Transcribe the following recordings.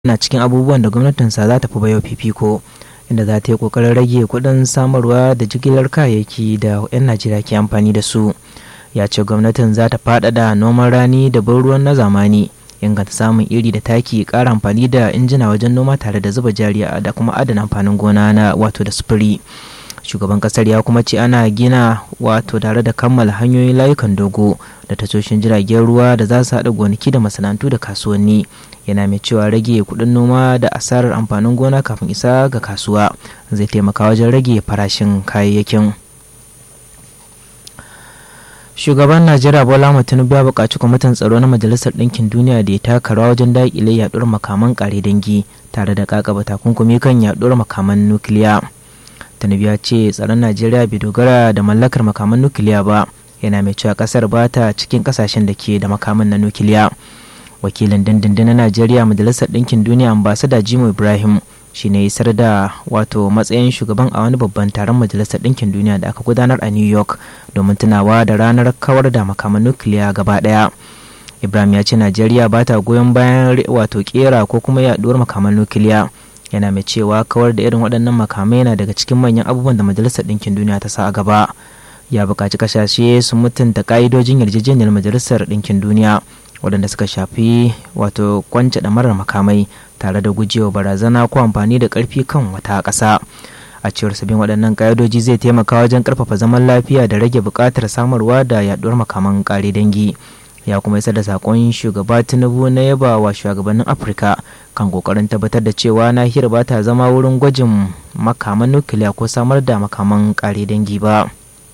na cikin abubuwan da gwamnatinsa za ta fi bayo fifiko inda za ta yi kokarin rage kuɗin samarwa da jigilar kayayyaki da 'yan najeriya ke amfani da su ya ce gwamnatin za ta faɗaɗa noman rani da ban ruwan na zamani inganta samun iri da taki ƙara amfani da injina wajen noma tare da zuba jari da kuma adana amfanin gona na wato da sufuri shugaban kasar ya kuma ce ana gina wato tare da kammala hanyoyin layukan dogo da tashoshin jiragen ruwa da za su haɗa gonaki da masana'antu da kasuwanni yana mai cewa rage kuɗin noma da asarar amfanin gona kafin isa ga kasuwa zai taimaka wajen rage farashin kayayyakin shugaban najeriya bola tinubu ya buƙaci kwamitin tsaro na majalisar ɗinkin duniya da ya taka rawa wajen daƙile yaɗuwar makaman ƙare dangi tare da ƙaƙaba takunkumi kan yaɗuwar makaman nukiliya tinubu ya ce tsaron najeriya bai dogara da mallakar makaman nukiliya ba yana mai cewa ƙasar ba ta cikin ƙasashen da ke da makaman na nukiliya wakilin dindindin na najeriya majalisar ɗinkin duniya ambasada jimo ibrahim shi ne isar da wato matsayin shugaban a wani babban taron majalisar ɗinkin duniya da aka gudanar a new york domin tunawa da ranar kawar da makaman nukiliya gaba ɗaya ibrahim ya ce najeriya ba ta goyon bayan wato kera ko kuma yaduwar makaman nukiliya yana mai cewa kawar da irin waɗannan makamai yana daga cikin manyan abubuwan da majalisar ɗinkin duniya ta sa a gaba ya buƙaci kasashe su mutunta ƙa'idojin yarjejeniyar majalisar ɗinkin duniya waɗanda suka shafi wato kwance ɗamarar makamai tare da gujewa barazana ko amfani da ƙarfi kan wata ƙasa a cewar sabbin waɗannan ƙa'idoji zai taimaka wajen ƙarfafa zaman lafiya da rage buƙatar samarwa da yaɗuwar makaman ƙare dangi ya kuma isar da saƙon shugaba tinubu na yaba wa shugabannin afirka kan ƙoƙarin tabbatar da cewa nahiyar ba ta zama wurin gwajin makaman nukiliya ko samar da makaman ƙare dangi ba.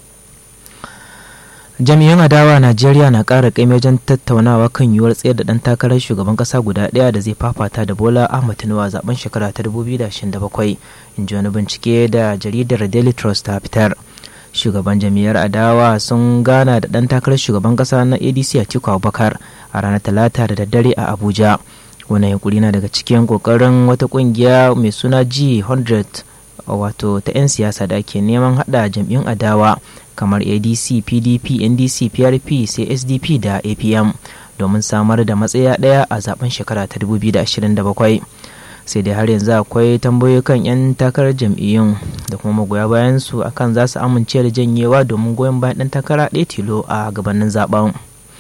jami'an adawa najeriya na ƙara ƙaimi wajen tattaunawa kan yiwuwar tsayar da ɗan takarar shugaban ƙasa guda ɗaya da zai fafata da bola ahmad tinubu a zaben shekara ta 2027 in ji wani bincike da jaridar daily trust ta fitar shugaban jami'ar adawa sun gana da ɗan takarar shugaban ƙasa na adc atiku abubakar a ranar talata da daddare a abuja wani yunkuri na daga cikin ƙoƙarin wata ƙungiya mai suna g100 wato ta 'yan siyasa da ake neman hada jam'iyyun adawa kamar adc pdp ndc prp sai sdp da apm domin samar da matsaya daya a zaben shekara ta 2027 sai dai har yanzu akwai tambayoyi kan 'yan takarar jam'iyyun da kuma magoya bayan su akan za su amince da janyewa domin goyon bayan dan takara ɗaya tilo a gabanin zaben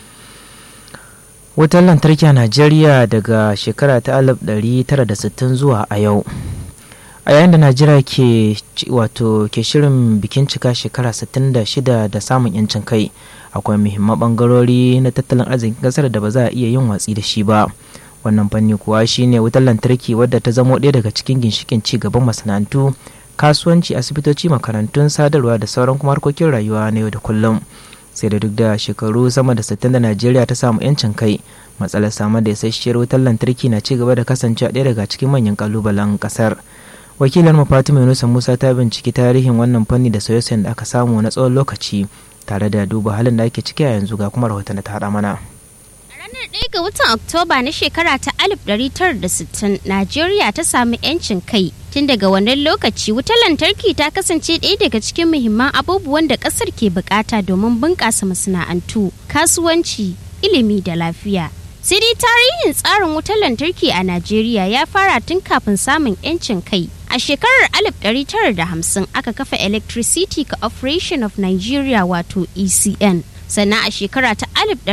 wutar lantarki a najeriya daga shekara ta 1960 zuwa a yau a yayin da najeriya ke wato ke shirin bikin cika shekara 66 da samun yancin kai akwai muhimman bangarori na tattalin arzikin kasar da ba za a iya yin watsi da shi ba wannan fanni kuwa shine wutar lantarki wadda ta zamo ɗaya daga cikin ginshikin ci gaban masana'antu kasuwanci asibitoci makarantun sadarwa da sauran kuma harkokin rayuwa na yau da kullum sai da duk da shekaru sama da 60 da najeriya ta samu yancin kai matsalar samar da isasshiyar wutar lantarki na ci gaba da kasancewa ɗaya daga cikin manyan kalubalen kasar wakilar mu fatima yunusa musa ta binciki tarihin wannan fanni da sauye da aka samu na tsawon lokaci tare da duba halin da ake ciki a yanzu ga kuma rahoton da ta haɗa mana ranar 1 ga watan oktoba na shekara ta 1960 najeriya ta sami 'yancin kai tun daga wannan lokaci wutar lantarki ta kasance ɗaya daga cikin muhimman abubuwan da ƙasar ke bukata domin bunƙasa masana'antu kasuwanci ilimi da lafiya sai dai tarihin tsarin wutar lantarki a najeriya ya fara tun kafin samun 'yancin kai a shekarar 1950 aka kafa electricity corporation of nigeria wato ecn sannan a shekara ta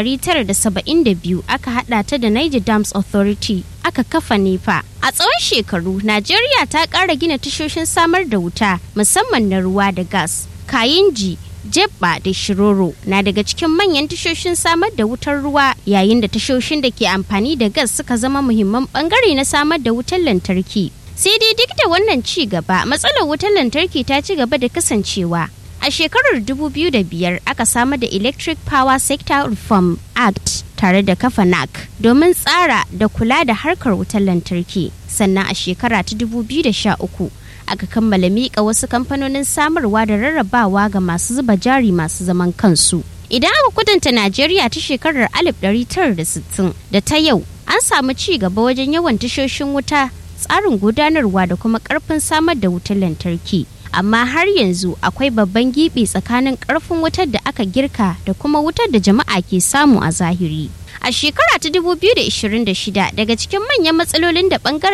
1972 aka hada ta da niger dams authority aka kafa nepa a tsawon shekaru najeriya ta ƙara gina tashoshin samar da wuta musamman na ruwa da gas kayinji jebba da shiroro na daga cikin manyan tashoshin samar da wutar ruwa yayin da tashoshin da ke amfani da gas suka zama muhimman bangare na samar da wutar lantarki sai dai duk da wannan ci gaba matsalar wutar lantarki ta ci gaba da kasancewa a shekarar 2005 aka samar da electric power sector reform act tare da kafa nac domin tsara da kula da harkar wutar lantarki sannan a shekara ta 2013 aka kammala miƙa wasu kamfanonin samarwa da rarrabawa ga masu zuba jari masu zaman kansu. Idan aka kudanta Najeriya ta shekarar 1960 da ta yau, an samu ci gaba wajen yawan tashoshin wuta, tsarin gudanarwa da kuma ƙarfin samar da wutar lantarki. amma har yanzu akwai babban gibi tsakanin ƙarfin wutar da aka girka da kuma wutar da jama'a ke samu a zahiri. A shekara ta 2026 daga cikin manyan matsalolin da bangaren